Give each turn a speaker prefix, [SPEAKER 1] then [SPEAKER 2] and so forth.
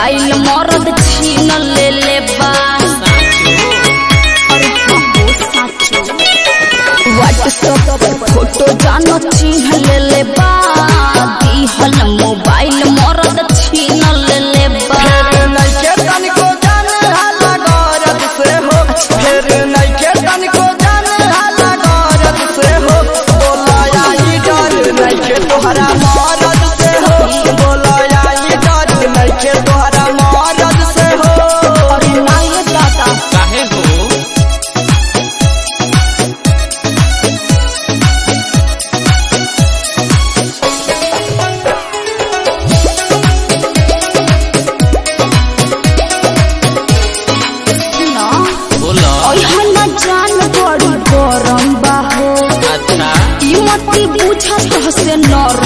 [SPEAKER 1] mobile मरद छीन ले ले बा अरे बाबू साचो व्हाट्सएप पे फोटो जानो चिन्ह ले ले बा दिहल मोबाइल मरद छीन ले ले बा
[SPEAKER 2] फेर नइखे तनिको जाने हाला गरज से हो फेर नइखे तनिको जाने हाला गरज से हो बोला आई डर नइखे तोहरा मरद से हो बोला आई डर नइखे तोहरा मरद से हो
[SPEAKER 1] अरे नाये दादा
[SPEAKER 3] काहे हो
[SPEAKER 1] सुनो
[SPEAKER 3] बोलो
[SPEAKER 1] ओहे न जान बड़ी गरम बा हो
[SPEAKER 3] अच्छा
[SPEAKER 1] ई मती पूछा तो से नरम